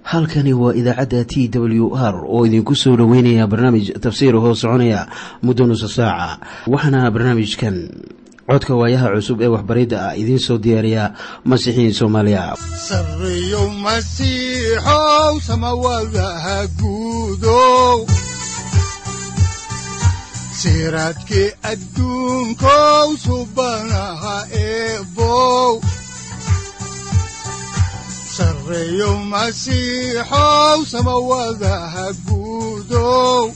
halkani waa idaacadda t w r oo idinku soo dhoweynaya barnaamij tafsiir hoo soconaya muddo nusa saaca waxaana barnaamijkan codka waayaha cusub ee waxbaridda ah idiin soo diyaariya masiixiin soomaaliya sareyow masiixow samawadaha guudow siraadkii adduunkow subanaha eebow sareyow masiixow samawadaha guudow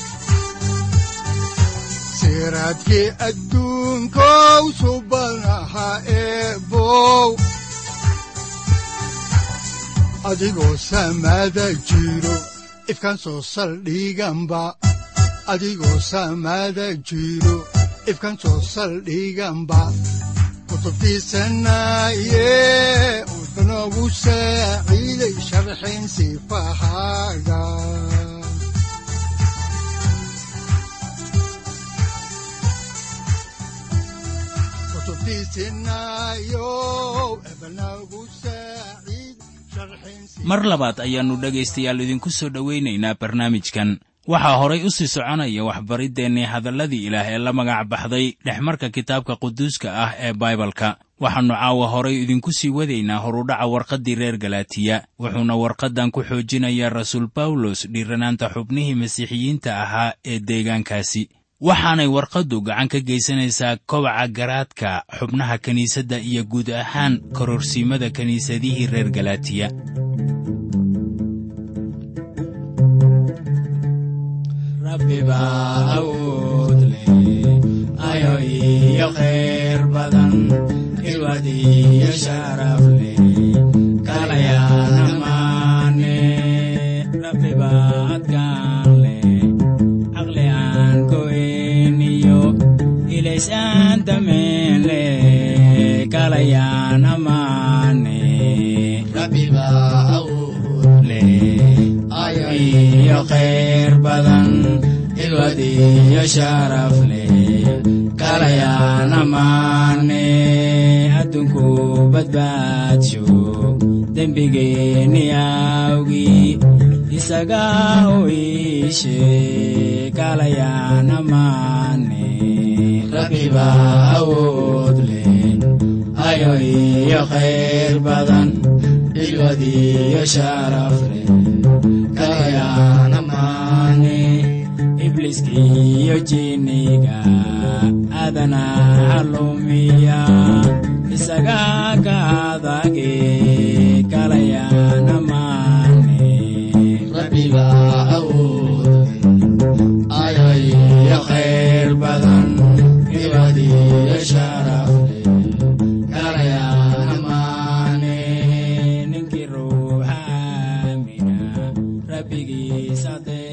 siraadkii adduunkow subanaha eebow adigoo samada jiro ifkaan soo saldhiganba adigoo samada jiro ifkaan soo saldhiganba kutubtiisanaye udanogu saaciiday sharxin sifahaaga mar labaad ayaannu dhegaystayaal idinku soo dhowaynaynaa barnaamijkan waxaa horay u sii soconaya waxbariddeenii hadalladii ilaah ee la magac baxday dhexmarka kitaabka quduuska ah ee baibalka waxaannu caawa horay idinku sii wadaynaa horudhaca warqaddii reer galaatiya wuxuuna warqaddan ku xoojinayaa rasuul bawlos dhiiranaanta xubnihii masiixiyiinta ahaa ee deegaankaasi waxaanay warqaddu gacan ka geysanaysaa kobaca garaadka xubnaha kiniisadda iyo guud ahaan kororsiimada kiniisadihii reer galaatiya adunku badbaadsho dembigeenni awgi isaga u iishe kalayana maane rabbiba awood leh ayo iyo khayr badan igod iyo sharaf leh kalayana maane ibliskiyo jiniga adana calumiya isaga ka adage kalayana maane rabbiga awood ayayo khayr badan ibadiyo sharaf kalayana maane ninkii ruuxa aamina rabbigiisa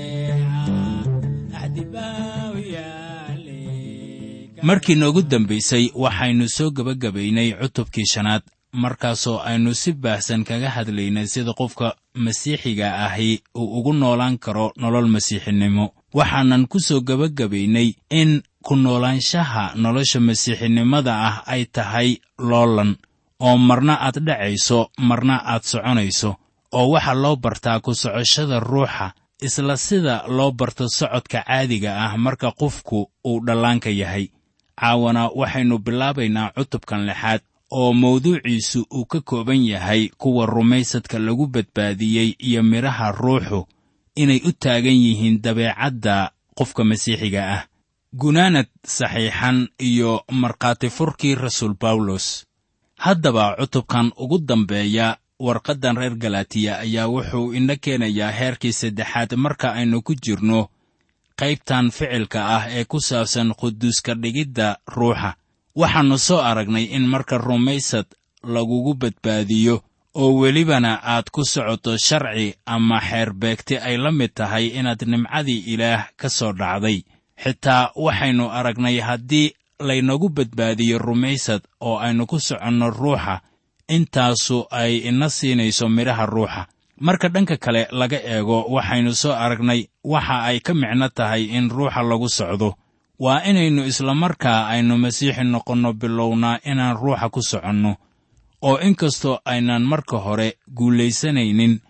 markii noogu dambaysay waxaynu soo gebagabaynay cutubkii shanaad markaasoo aynu si baahsan kaga hadlaynay sida qofka masiixiga ahi uu ugu noolaan karo nolol masiixinimo waxaanan ku soo gebagabaynay in ku noolaanshaha nolosha masiixinimada ah ay tahay loolan oo marna aad dhacayso marna aad soconayso oo waxaa loo bartaa ku socoshada ruuxa isla sida loo barto socodka caadiga ah marka qofku uu dhallaanka yahay caawana waxaynu bilaabaynaa cutubkan lixaad oo mawduuciisu uu ka kooban yahay kuwa rumaysadka lagu badbaadiyey iyo midhaha ruuxu inay u taagan yihiin dabeecadda qofka masiixiga ah gunaanad saxiixan iyo markhaati furkii rasuul bawlos haddaba cutubkan ugu dambeeya warqaddan reer galaatiya ayaa wuxuu ina keenayaa heerkii saddexaad marka aynu ku jirno qaybtan ficilka ah ee ku saabsan quduuska dhigidda ruuxa waxaannu soo aragnay in marka rumaysad lagugu badbaadiyo oo welibana aad ku socoto sharci ama xeerbeegti ay la mid tahay inaad nimcadii ilaah ka soo dhacday xitaa waxaynu aragnay haddii laynagu badbaadiyo rumaysad oo aynu ku soconno ruuxa intaasu ay ina siinayso midhaha ruuxa marka dhanka kale laga eego waxaynu soo aragnay waxa ay ka micno tahay in ruuxa lagu socdo waa inaynu islamarkaa aynu masiixi noqonno bilownaa inaan ruuxa ku soconno oo inkastoo aynaan marka hore guulaysanaynin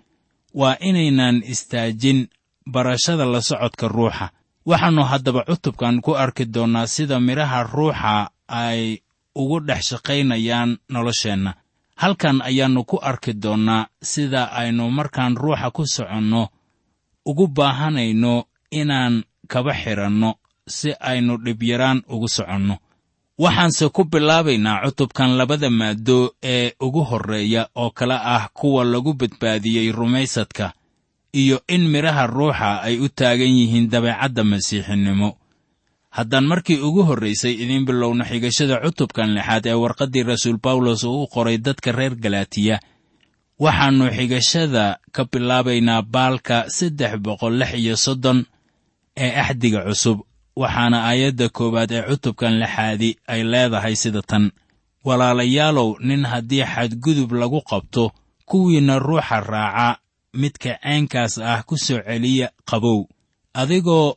waa inaynan istaajin barashada la socodka ruuxa waxaannu haddaba cutubkan ku arki doonnaa sida midhaha ruuxa ay ugu dhex shaqaynayaan nolosheenna halkan ayaannu ku arki doonnaa sida aynu markaan ruuxa ku soconno ugu baahanayno inaan kaba xidhanno si aynu dhibyaraan ugu soconno waxaanse ku bilaabaynaa cutubkan labada maaddo ee ugu horreeya oo kale ah kuwa lagu badbaadiyey rumaysadka iyo in midhaha ruuxa ay u taagan yihiin dabeecadda masiixinimo haddaan markii ugu horraysay idiin bilowno xigashada cutubkan lixaad ee warqaddii rasuul bawlos uu u qoray dadka reer galaatiya waxaannu xigashada ka bilaabaynaa baalka saddex boqol lix iyo soddon ee axdiga cusub waxaana aayadda koowaad ee cutubkan lixaadi ay leedahay sida tan walaalayaalow nin haddii xadgudub lagu qabto kuwiinna ruuxa raaca midka ceenkaas ah ku soo celiya qabow adigoo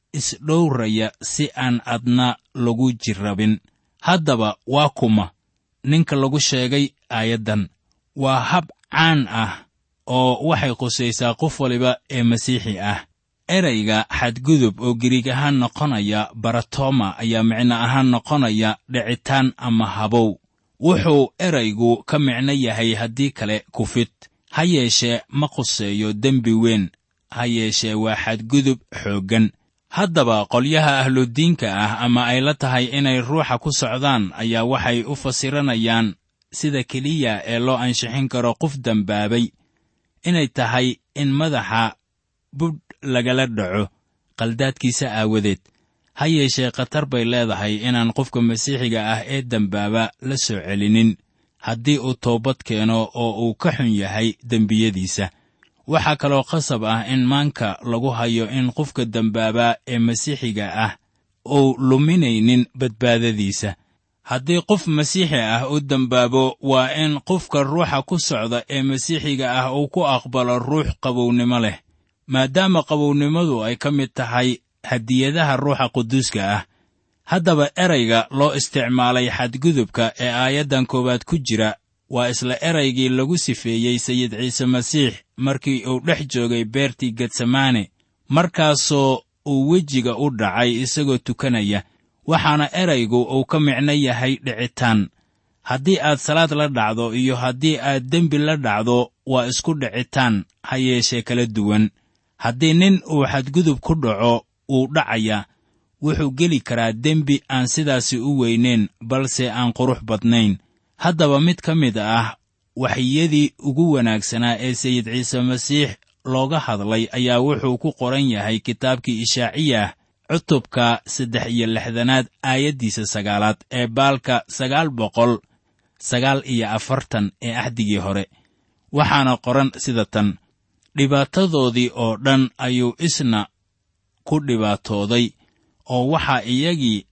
isdhowraya si aan adna lagu jirrabin haddaba waa kuma ninka lagu sheegay aayaddan waa hab caan ah oo waxay qusaysaa qof waliba ee masiixi ah erayga xadgudub oo giriig ahaan noqonaya baratoma ayaa micno ahaan noqonaya dhicitaan ama habow wuxuu eraygu ka micno yahay haddii kale kufid ha yeeshee ma quseeyo dembi weyn ha yeeshee waa xadgudub xooggan haddaba qolyaha ahludiinka ah ama ay la tahay inay ruuxa ku socdaan ayaa waxay u fasiranayaan sida keliya ee loo ansixin karo qof dembaabay inay tahay in madaxa budh lagala dhaco qaldaadkiisa aawadeed ha yeeshee khatar bay leedahay inaan qofka masiixiga ah ee dembaaba la soo celinin haddii uu toobad keeno oo uu ka xun yahay dembiyadiisa waxaa kaloo qasab ah in maanka lagu hayo in qofka dembaaba ee masiixiga ah uu luminaynin badbaadadiisa haddii qof masiixi ah u dembaabo waa in qofka ruuxa ku socda ee masiixiga ah uu ku aqbalo ruux qabownimo leh maadaama qabownimadu ay ka mid tahay hadiyadaha ruuxa quduuska ah haddaba erayga loo isticmaalay xadgudubka ee aayaddan koowaad ku jira waa isla eraygii lagu sifeeyey sayid ciise masiix markii uu dhex joogay beertii getsamaane markaasoo uu wejiga u dhacay isagoo tukanaya waxaana eraygu uu ka micno yahay dhicitaan haddii aad salaad la dhacdo iyo haddii aad dembi la dhacdo waa isku dhicitaan ha yeeshee kala duwan haddii nin uu xadgudub ku dhaco wuu dhacayaa wuxuu geli karaa dembi aan sidaasi u weynayn balse aan qurux badnayn haddaba mid ka mid ah waxyadii ugu wanaagsanaa ee sayid ciise masiix looga hadlay ayaa wuxuu ku qoran yahay kitaabkii ishaaciyah cutubka saddex iyo lixdanaad aayaddiisa sagaalaad ee baalka sagaal boqol sagaal iyo afartan ee axdigii hore waxaana qoran sida tan dhibaatadoodii oo dhan ayuu isna ku dhibaatooday oo waxaa iyagii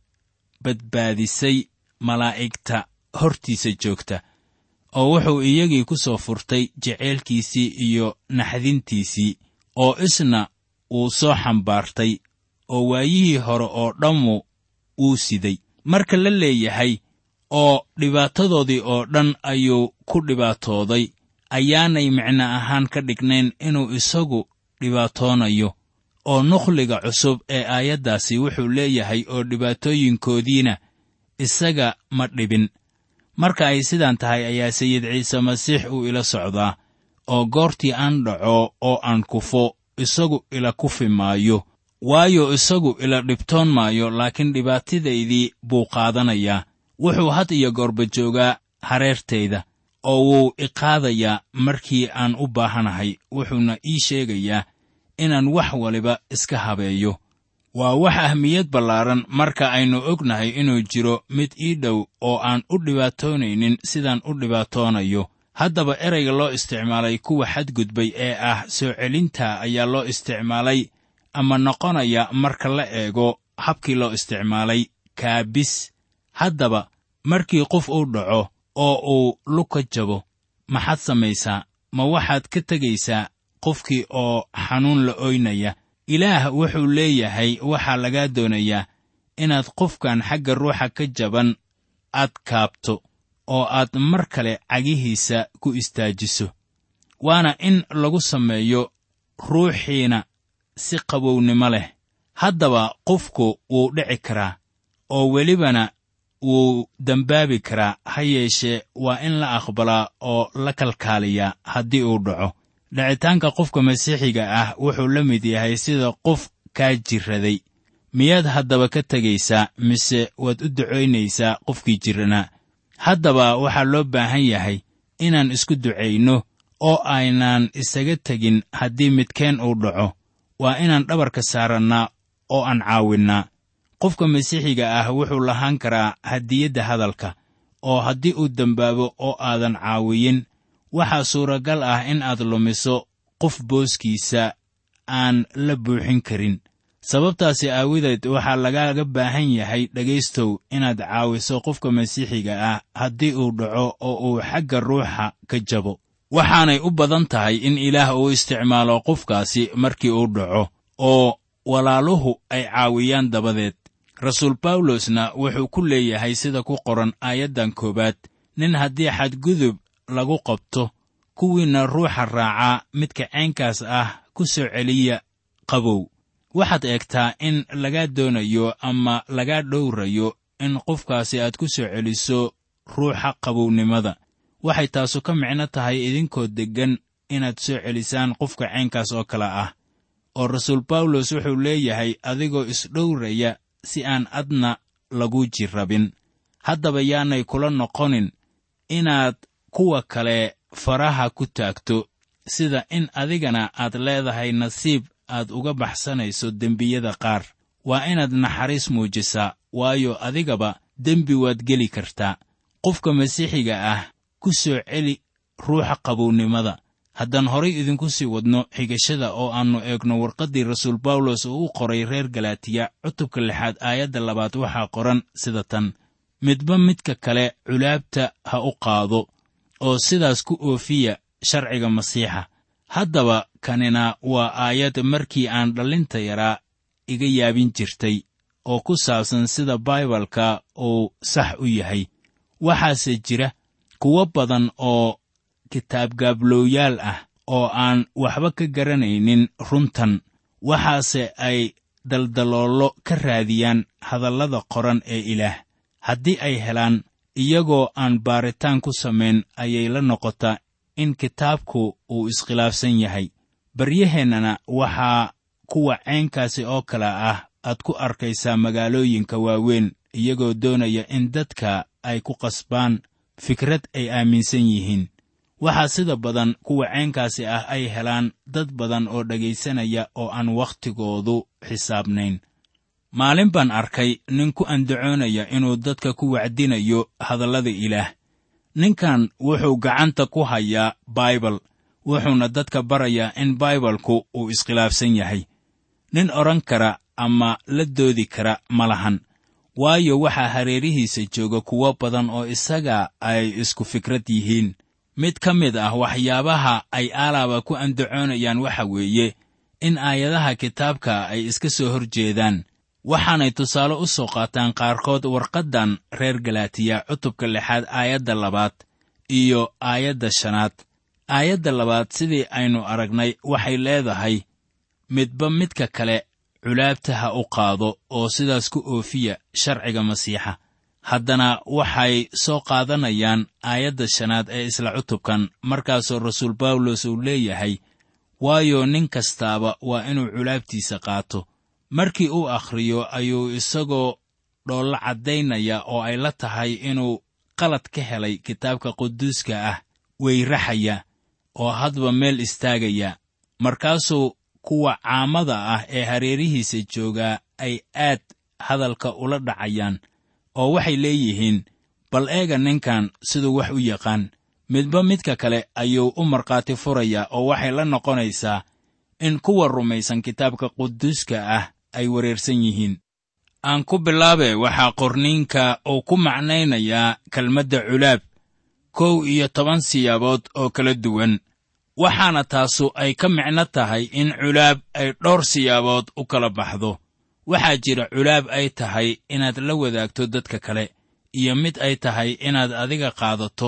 badbaadisay malaa'igta hortiisa joogta oo wuxuu iyagii ku soo furtay jeceylkiisii iyo naxdintiisii oo isna wuu soo xambaartay oo waayihii hore oo dhammu wuu siday marka la leeyahay oo dhibaatadoodii oo dhan ayuu ku dhibaatooday ayaanay micno ahaan ka dhignayn inuu isagu dhibaatoonayo oo nukhliga cusub ee aayaddaasi wuxuu leeyahay oo dhibaatooyinkoodiina isaga ma dhibin marka ay sidaan tahay ayaa sayid ciise masiix uu ila socdaa oo goortii aan dhaco oo aan kufo isagu ila kufi maayo waayo isagu ila dhibtoon maayo laakiin dhibaatadaydii buu qaadanayaa wuxuu had iyo goorba joogaa hareertayda oo wuu iqaadayaa markii aan u baahanahay wuxuuna ii sheegayaa inaan wax waliba iska habeeyo waa wax ahmiyad ballaaran marka aynu ognahay inuu jiro mid ii dhow oo aan u dhibaatoonaynin sidaan u dhibaatoonayo haddaba erayga loo isticmaalay kuwa xadgudbay ee ah soo celinta ayaa loo isticmaalay ama noqonaya marka la eego habkii loo isticmaalay kaabis haddaba markii qof uu dhaco oo uu luka jabo maxaad samaysaa ma waxaad ka tegaysaa qofkii oo xanuun la oynaya ilaah wuxuu leeyahay waxaa lagaa doonayaa inaad qofkan xagga ruuxa ka jaban aad kaabto oo aad mar kale cagihiisa ku istaajiso waana in lagu sameeyo ruuxiina si qabownimo leh haddaba qofku wuu dhici karaa oo welibana wuu dembaabi karaa ha yeeshee waa in la aqbalaa oo la kalkaaliyaa haddii uu dhaco dhicitaanka qofka masiixiga ah wuxuu la mid yahay sida qof kaa jirraday miyaad haddaba ka tegaysaa mise waad u ducaynaysaa qofkii jirranaa haddaba waxaa loo baahan yahay inaan isku ducayno oo aynaan isaga tegin haddii midkeen uu dhaco waa inaan dhabarka saarannaa oo aan caawinnaa qofka masiixiga ah wuxuu lahaan karaa hadiyadda hadalka oo haddii uu dembaabo oo aadan caawiyin waxaa suuragal ah in aad lumiso qof booskiisa aan la buuxin karin sababtaasi aawadeed waxaa lagaaga baahan yahay dhegaystow inaad caawiso qofka masiixiga ah haddii uu dhaco oo uu xagga ruuxa ka jabo waxaanay u badan tahay in ilaah uu isticmaalo qofkaasi markii uu dhaco oo walaaluhu ay caawiyaan dabadeed rasuul bawlosna wuxuu ku leeyahay sida ku qoran aayaddan koowaad nin haddii xadgudub lagu qabto kuwiinna ruuxa raacaa midka caynkaas ah ku soo celiya qabow waxaad eegtaa in lagaa doonayo ama lagaa dhowrayo in qofkaasi aad ku soo celiso ruuxa qabownimada waxay taasu ka micno tahay idinkoo deggan inaad soo celisaan qofka caynkaas oo kale ah oo rasuul bawlos wuxuu leeyahay adigoo isdhowraya si aan adna lagu jirrabin haddaba yaanay kula noqonin inaad kuwa kale faraha ku taagto sida in adigana aad leedahay nasiib aad uga baxsanayso dembiyada qaar waa inaad naxariis muujisaa waayo adigaba dembi waad geli kartaa qofka masiixiga ah ku soo celi ruuxa qabownimada haddaan horay idinku sii wadno xigashada oo aannu eegno warqaddii rasuul bawlos oo u qoray reer galaatiya cutubka lixaad aayadda labaad waxaa qoran sida tan midba midka kale culaabta ha u qaado oo sidaas ku oofiya sharciga masiixa haddaba kanina waa aayad markii aan dhallinta yaraa iga yaabin jirtay oo ku saabsan sida baibalka uu sax u yahay waxaase jira kuwo badan oo kitaabgaablowyaal ah oo aan waxba ka garanaynin runtan waxaase ay daldaloollo ka raadiyaan hadallada qoran ee ilaah haddii ay helaan iyagoo aan baaritaan ku samayn ayay la noqotaa in kitaabku uu iskhilaafsan yahay baryaheennana waxaa kuwa caynkaasi oo kale ah aad ku arkaysaa magaalooyinka waaweyn iyagoo doonaya in dadka ay ku qasbaan fikrad ay aaminsan yihiin waxaa sida badan kuwa caynkaasi ah ay helaan dad badan oo dhegaysanaya oo aan wakhtigoodu xisaabnayn maalin baan arkay nin ku andacoonaya inuu dadka ku wacdinayo hadallada ilaah ninkan wuxuu gacanta ku hayaa baibal wuxuuna dadka barayaa in baibalku uu iskhilaafsan yahay nin odhan kara ama la doodi kara ma lahan waayo waxaa hareerihiisa jooga kuwo badan oo isaga ay isku fikrad yihiin mid ka mid ah waxyaabaha ay aalaaba ku andacoonayaan waxa weeye in aayadaha kitaabka ay iska soo hor jeedaan waxaanay tusaale u soo qaataan qaarkood warqaddan reer galaatiya cutubka lixaad aayadda labaad iyo aayadda shanaad aayadda labaad sidii aynu aragnay waxay leedahay midba midka kale culaabta ha u qaado oo sidaas ku oofiya sharciga masiixa haddana waxay soo qaadanayaan aayadda shanaad ee isla cutubkan markaasoo rasuul bawlos uu leeyahay waayo nin kastaaba waa inuu culaabtiisa qaato markii uu akhriyo ayuu isagoo dhoollo caddaynaya oo ay la tahay inuu qalad ka helay kitaabka quduuska ah weyraxaya oo hadba meel istaagaya markaasuu kuwa caamada ah ee hareerihiisa joogaa ay aad hadalka ula dhacayaan oo waxay leeyihiin bal eega ninkan siduu wax u yaqaan midba midka kale ayuu u markhaati furayaa oo waxay la noqonaysaa in kuwa rumaysan kitaabka quduuska ah ay wareersan yihiin aan ku bilaabe waxaa qorniinka uu ku macnaynayaa kelmadda culaab kow iyo toban siyaabood oo kala duwan waxaana taasu ay ka micno tahay in culaab ay dhowr siyaabood u kala baxdo waxaa jira culaab ay tahay inaad la wadaagto dadka kale iyo mid ay tahay inaad adiga qaadato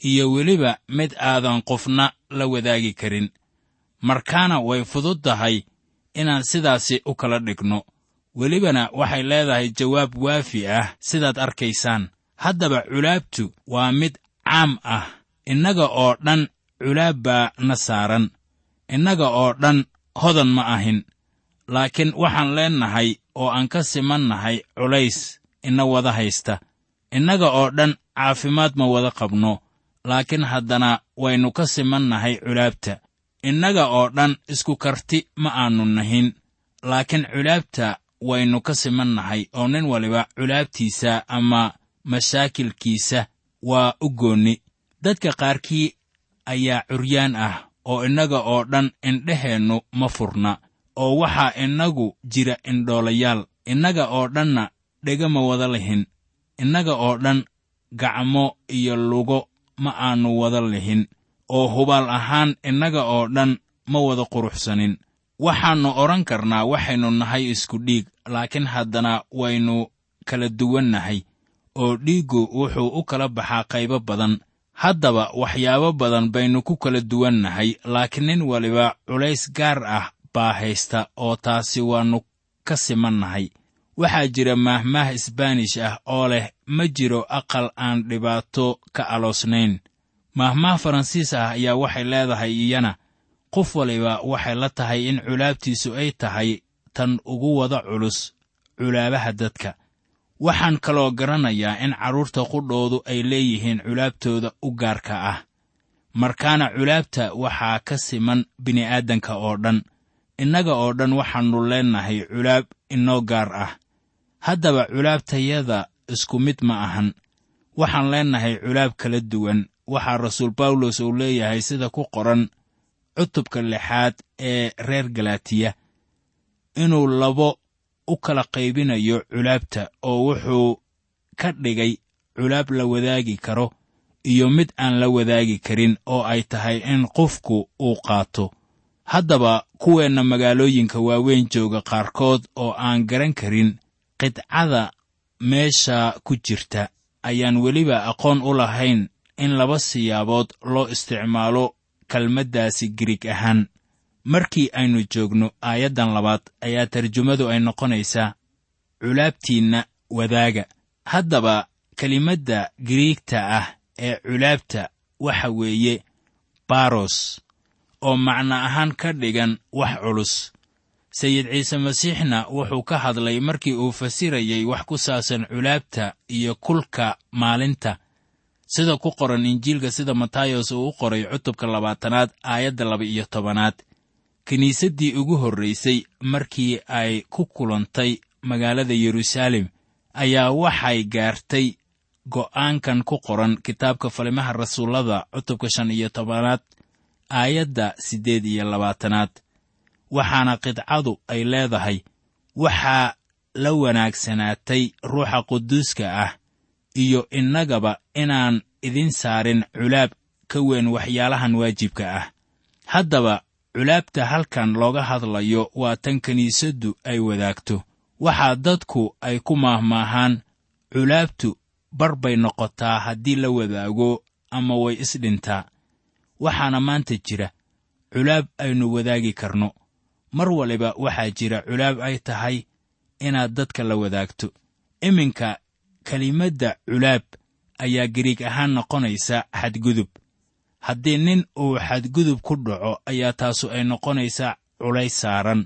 iyo weliba mid aadan qofna la wadaagi karin markaana way fudud tahay inaan sidaasi u kala dhigno welibana waxay leedahay jawaab waafi ah sidaad arkaysaan haddaba culaabtu waa mid caam ah innaga oo dhan culaab baa na saaran innaga oo dhan hodan ma ahin laakiin waxaan leennahay oo aan ka simannahay culays ina wada haysta innaga oo dhan caafimaad ma wada qabno laakiin haddana waynu ka simannahay culaabta innaga oo dhan isku karti ma aannu nahin laakiin culaabta waynu ka simannahay oo nin waliba culaabtiisa ama mashaakilkiisa waa u goonni dadka qaarkii ayaa curyaan ah oo innaga oo dhan indheheennu ma furna oo waxaa innagu jira indhoolayaal innaga oo dhanna dhega ma wada lihin innaga oo dhan gacmo iyo lugo ma aannu wada lihin oo hubaal ahaan innaga oo dhan ma wada quruxsanin waxaannu odhan karnaa waxaynu nahay isku dhiig laakiin haddana waynu kala duwannahay oo dhiiggu wuxuu u kala baxaa qaybo badan haddaba waxyaabo badan baynu ku kala duwannahay laakiin nin waliba culays gaar ah baa haysta oo taasi waannu ka simannahay waxaa jira maahmaah isbaanish ah oo leh ma jiro aqal aan dhibaato ka aloosnayn maahmaah faransiis ah ayaa waxay leedahay iyana qof waliba waxay la tahay in culaabtiisu ay tahay tan ugu wada culus culaabaha dadka waxaan kaloo garanayaa in carruurta qudhoodu ay leeyihiin culaabtooda u gaarka ah markaana culaabta waxaa ka siman bini'aadanka oo dhan innaga oo dhan waxaannu leennahay culaab inoo gaar ah haddaba culaabtayada isku mid ma ahan waxaan leennahay culaab kala duwan waxaa rasuul bawlos uu leeyahay sida ku qoran cutubka lixaad ee reer galatiya inuu labo u kala qaybinayo culaabta oo wuxuu ka dhigay culaab la wadaagi karo iyo mid aan la wadaagi karin oo ay tahay in qofku uu qaato haddaba kuweenna magaalooyinka waaweyn jooga qaarkood oo aan garan karin qidcada meesha ku jirta ayaan weliba aqoon u lahayn in laba siyaabood loo isticmaalo kelmaddaasi giriig ahaan markii aynu joogno aayaddan labaad ayaa tarjumadu ay noqonaysaa culaabtiinna wadaaga haddaba kelimadda giriigta ah ee culaabta waxa weeye baros oo macno ahaan ka dhigan wax culus sayid ciise masiixna wuxuu ka hadlay markii uu fasirayey wax ku saabsan culaabta iyo kulka maalinta sida ku qoran injiilka sida matayos uu u qoray cutubka labaatanaad aayadda laba-iyo tobanaad kiniisaddii ugu horraysay markii ay ku kulantay magaalada yeruusaalem ayaa waxay gaartay go'aankan ku qoran kitaabka falimaha rasuullada cutubka shan iyo tobanaad aayadda siddeed iyo labaatanaad waxaana qidcadu ay leedahay waxaa la wanaagsanaatay ruuxa quduuska ah iyo innagaba inaan idin saarin culaab ka weyn waxyaalahan waajibka ah haddaba culaabta halkan looga hadlayo waa tan kiniisaddu ay wadaagto waxaa dadku ay ku maahmaahaan culaabtu bar bay noqotaa haddii la wadaago ama way isdhintaa waxaana maanta jira culaab aynu wadaagi karno mar waliba waxaa jira culaab ay tahay inaad dadka la wadaagto iminka kelimadda culaab ayaa gariig ahaan noqonaysa xadgudub haddii nin uu xadgudub ku dhaco ayaa taasu ay noqonaysaa culays saaran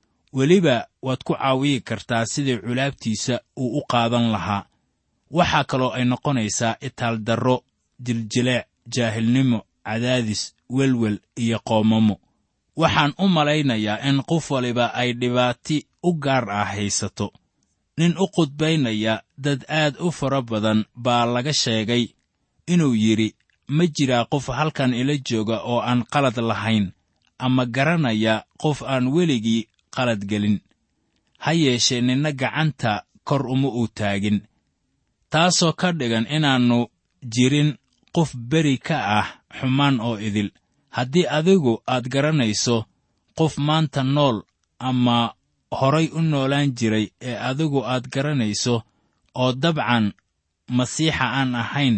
weliba waad ku caawiyi kartaa sidii culaabtiisa uu u qaadan lahaa waxaa kaloo ay noqonaysaa itaaldarro jiljileec jaahilnimo cadaadis welwel iyo qoomamo waxaan u malaynayaa in qof waliba ay dhibaati u gaar ah haysato nin u qudbaynaya dad aad u fara badan baa laga sheegay inuu yidhi ma jiraa qof halkan ila jooga oo aan qalad lahayn ama garanaya qof aan weligii qalad gelin ha yeeshee ninna gacanta kor uma uu taagin taasoo ka dhigan inaannu jirin qof beri ka ah xumaan oo idil haddii adigu aad garanayso qof maanta nool ama horay u noolaan jiray ee adigu aad garanayso oo dabcan masiixa aan ahayn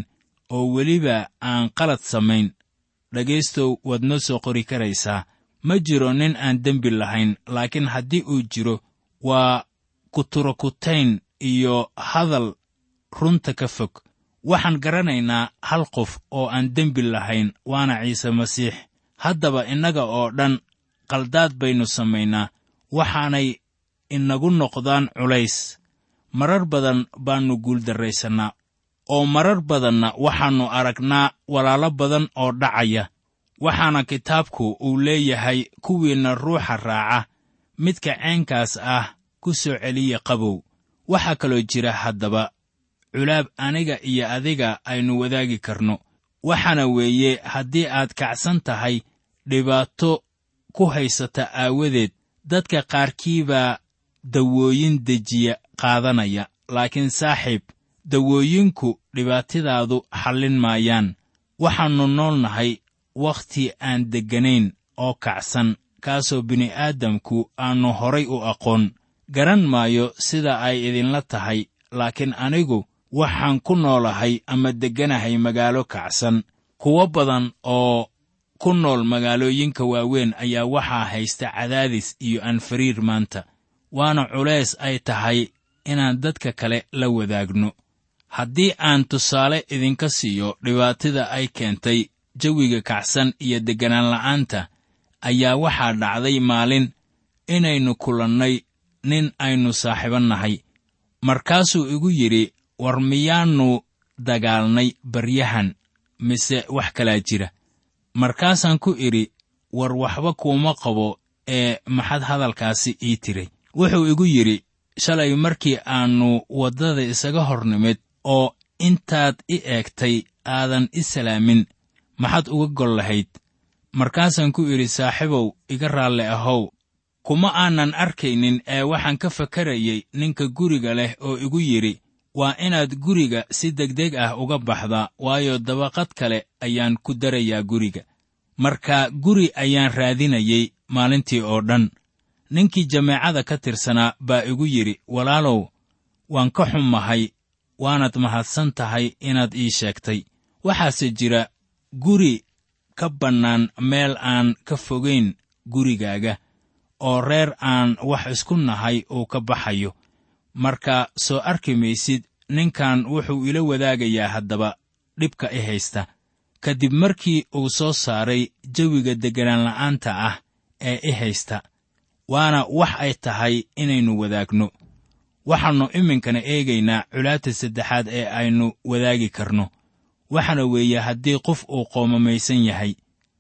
oo weliba aan qalad samayn dhegaystow waad noo soo qori karaysaa ma jiro nin aan dembi lahayn laakiin haddii uu jiro waa kuturokutayn iyo hadal runta ka fog waxaan garanaynaa hal qof oo aan dembi lahayn waana ciise masiix haddaba innaga oo dhan qaldaad baynu samaynaa waxaanay inagu noqdaan culays marar badan baannu guuldarraysannaa oo marar badanna waxaannu aragnaa walaalo badan oo dhacaya waxaana kitaabku uu leeyahay kuwiinna ruuxa raaca midka ceenkaas ah ku soo celiya qabow waxaa kaloo jira haddaba culaab aniga iyo adiga aynu wadaagi karno waxaana weeye haddii aad kacsan tahay dhibaato ku haysata aawadeed dadka qaarkiibaa dawooyin dejiya qaadanaya laakiin saaxiib dawooyinku dhibaatadaadu xallin maayaan waxaannu nool nahay wakhti aan degganayn oo kacsan kaasoo bini'aadamku aannu horay u aqoon garan maayo sida ay idinla tahay laakiin anigu waxaan ku noolahay ama degganahay magaalo kacsan kuwo badan oo ku nool magaalooyinka waaweyn ayaa waxaa haysta cadaadis iyo anfariir maanta waana culays ay tahay inaan dadka kale la wadaagno haddii aan tusaale idinka siiyo dhibaatada ay keentay jawiga kacsan iyo degganaan la'aanta ayaa waxaa dhacday maalin inaynu kulannay nin aynu saaxiibo nahay markaasuu igu yidhi war miyaannu dagaalnay baryahan mise wax kalaa jira markaasaan ku idhi war waxba kuuma qabo ee maxad hadalkaasi ii tiray wuxuu igu yidhi shalay markii aannu waddada isaga hor nimid oo intaad i eegtay aadan i salaamin maxaad uga gol lahayd markaasaan ku idhi saaxiibow iga raalle ahow kuma aanan arkaynin ee waxaan ka fakarayay ninka guriga leh oo igu yidhi waa inaad guriga si degdeg ah uga baxdaa waayo dabaqad kale ayaan ku darayaa guriga marka guri ayaan raadinayay maalintii oo dhan ninkii jameecada ka tirsanaa baa igu yidhi walaalow waan ka xummahay waanaad mahadsan tahay inaad ii sheegtay waxaase jira guri ka bannaan meel aan ka fogayn gurigaaga oo reer aan wax isku nahay uu ka baxayo marka soo arki maysid ninkan wuxuu ila wadaagayaa haddaba dhibka i haysta ka dib markii uu soo saaray jawiga degganaan la'aanta ah ee i haysta waana wax ay tahay inaynu wadaagno waxaannu iminkana eegaynaa culaabta saddexaad ee aynu wadaagi karno waxaana weeye haddii qof uu qoomamaysan yahay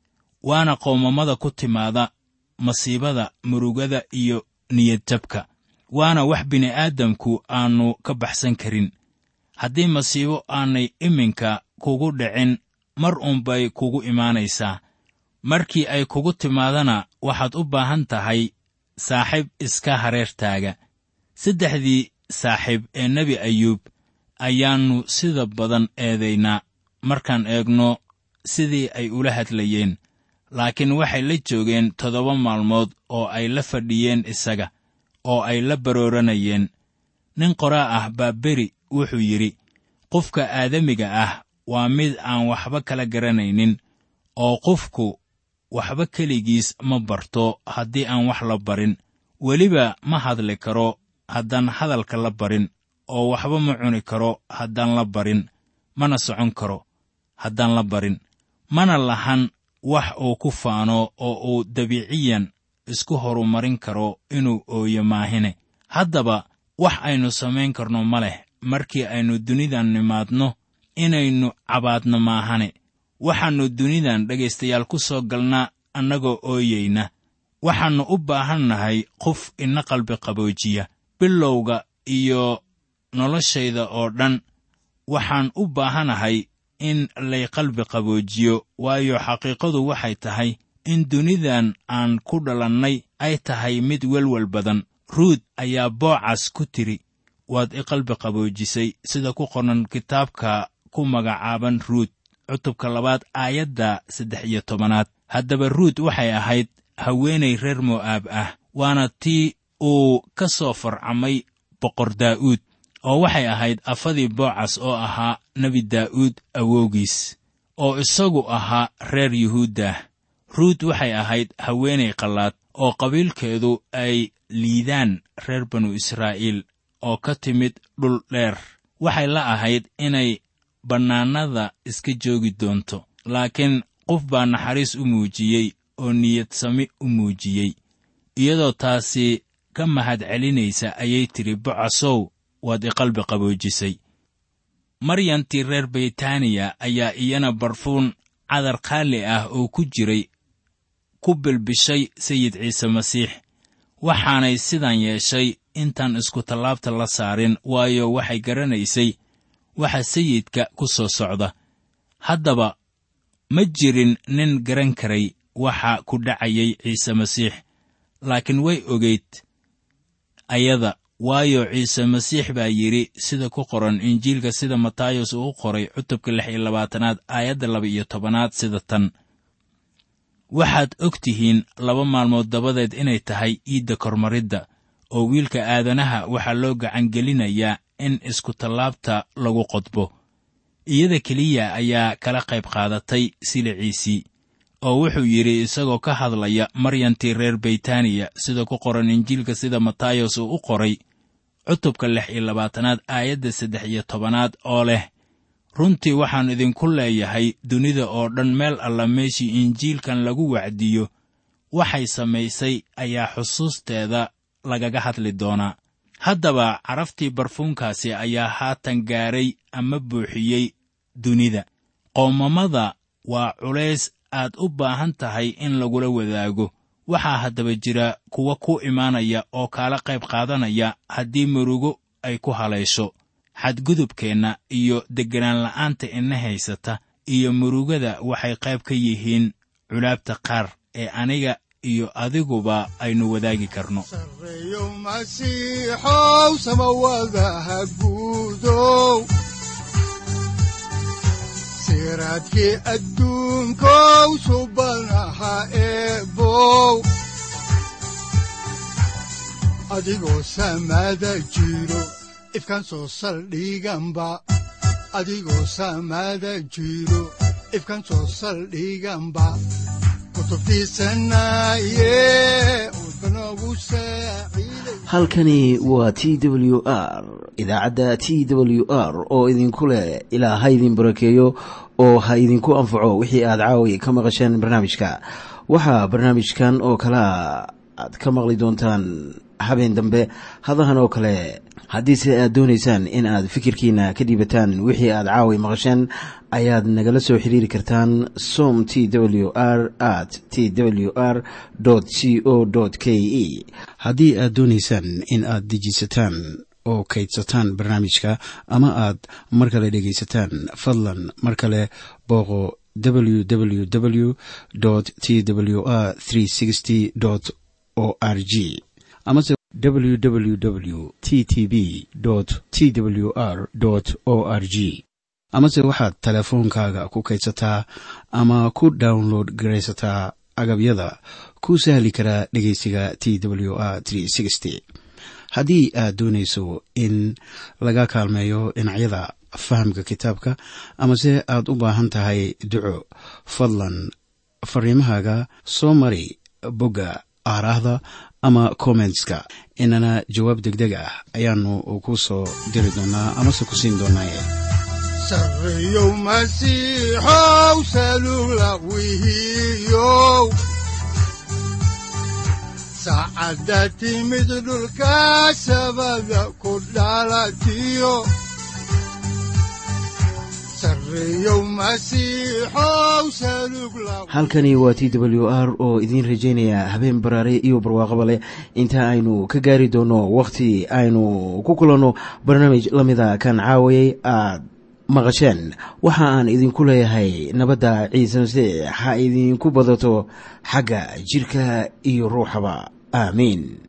waana qoomamada ku timaada masiibada murugada iyo niyadjabka waana wax bini'aadamku aannu ka baxsan karin haddii masiibo aanay iminka kugu dhicin mar unbay kugu imaanaysaa markii ay kugu timaadana waxaad u baahan tahay saaxiib iska hareertaaga saddexdii saaxiib ee nebi ayuub ayaannu sida badan eedaynaa markaan eegno sidii ay ula hadlayeen laakiin waxay la joogeen toddoba maalmood oo ay la fadhiyeen isaga oo ay la barooranayeen nin qoraa ah baa beri wuxuu yidhi qofka aadamiga ah waa mid aan waxba kala garanaynin oo qofku waxba keligiis ma barto haddii aan wax la barin weliba ma hadli karo haddaan hadalka la barin oo waxba ma cuni karo haddaan la barin mana socon karo haddaan la barin mana lahan wax uu ku faano oo uu dabiiciyan isku horumarin karo inuu ooyo maahine haddaba wax aynu samayn karno ma leh markii aynu dunidan nimaadno inaynu cabaadno maahane waxaannu dunidan dhegaystayaal ku soo galnaa annagoo ooyayna waxaannu u baahan nahay qof ina qalbi qaboojiya bilowga iyo noloshayda oo dhan waxaan u baahanahay in lay qalbi qaboojiyo waayo xaqiiqadu waxay tahay in dunidan aan ku dhalannay ay tahay mid welwel badan ruud ayaa boocas ku tiri waad i qalbi qaboojisay sida ku qoran kitaabka ku magacaaban ruud cutubka labaad aayadda saddex iyo tobanaad haddaba ruud waxay ahayd haweenay reer mo'aab ah waana tii uu ka soo farcamay boqor daa'uud oo waxay ahayd afadii boocas oo ahaa nebi daa'uud awowgiis oo isagu ahaa reer yuhuuddah ruut waxay ahayd haweenay qallaad oo qabiilkeedu ay liidaan reer banu israa'iil oo ka timid dhul dheer waxay la ahayd inay bannaanada iska joogi doonto laakiin qof baa naxariis u muujiyey oo niyadsami u muujiyey iyadoo taasi ka mahad celinaysa ayay tidhi bocasow waad iqalbi qaboojisay maryantii reer beytaaniya ayaa iyana barfuun cadar qaali ah oo ku jiray ku bilbishay sayid ciise masiix waxaanay sidan yeeshay intaan iskutallaabta la saarin waayo waxay garanaysay waxa sayidka ku soo socda haddaba ma jirin nin garan karay waxa ku dhacayay ciise masiix laakiin way ogayd ayada waayo ciise masiix baa yidhi sida ku qoran injiilka sida matayos uu u qoray cutubka lix iyo labaatanaad aayadda laba iyo tobanaad sida tan waxaad og tihiin laba maalmood dabadeed inay tahay iidda kormaridda oo wiilka aadanaha waxaa loo gacangelinayaa in iskutallaabta lagu qodbo iyada keliya ayaa kala qayb qaadatay siliciisii oo wuxuu yidhi isagoo ka hadlaya maryantii reer beytaaniya sida ku qoran injiilka sida matayos uu u qoray cutubka lix iyo labaatanaad aayadda saddex iyo tobanaad oo leh runtii waxaan idinku leeyahay dunida oo dhan meel alla meeshii injiilkan lagu wacdiyo waxay samaysay ayaa xusuusteeda lagaga hadli doonaa haddaba caraftii barfuunkaasi ayaa haatan gaaray ama buuxiyey dunida qoomamada waa culays aad u baahan tahay in lagula wadaago waxaa haddaba jira kuwa ku imaanaya oo kaala qayb qaadanaya haddii murugo ay ku halaysho xadgudubkeenna iyo degganaan la'aanta ina haysata iyo murugada waxay qayb ka yihiin culaabta qaar ee aniga iyo adiguba aynu wadaagi karno sareeyo masiixow samawadaha guudow siraadkii adduunkow subanaha eebow adigoo samada jiro ifkaan soo saldhiganba adigoo samada jiro ifkaan soo saldhiganba kutubtiisanaye udbanogu saaciiday halkani waa t w r idaacadda t w r oo idinku leh ilaa ha idin barakeeyo oo ha idinku anfaco wixii aad caawi ka maqasheen barnaamijka waxaa barnaamijkan oo kalea aad ka maqli doontaan habeen dambe hadahan oo kale haddiise aad doonaysaan in aad fikirkiina ka dhiibataan wixii aad caawi maqasheen ayaad nagala soo xiriiri kartaan som t w r at t w r c o k e haddii aad doonaysaan in aad dejiisataan oo kaydsataan barnaamijka ama aad mar kale dhegaysataan fadlan mar kale booqo www t w r o r g amase www t t b t w r o r g amase waxaad teleefoonkaaga ku kaydsataa ama ku download garaysataa agabyada ku sahli karaa dhegeysiga t w r haddii aad doonayso in laga kaalmeeyo dhinacyada fahamka kitaabka amase aad u baahan tahay duco fadlan fariimahaaga soo mari bogga aaraahda ama kommentska inana jawaab degdeg ah ayaanu ku soo diri doonaa amase ku siin doonaaye sareeyow masiixow salula wihiyow saacadda timid dhulka sabada ku dhalatiyo sareeyow masiixow salug la halkani waa t w r oo idiin rajaynaya habeen baraare iyo barwaaqaba leh inta aynu ka gaari doono wakhti aynu ku kulanno barnaamij la mida kan caawayay aad maqasheen waxa aan idinku leeyahay nabadda ciise masiix ha idinku badato xagga jidhka iyo ruuxaba aamiin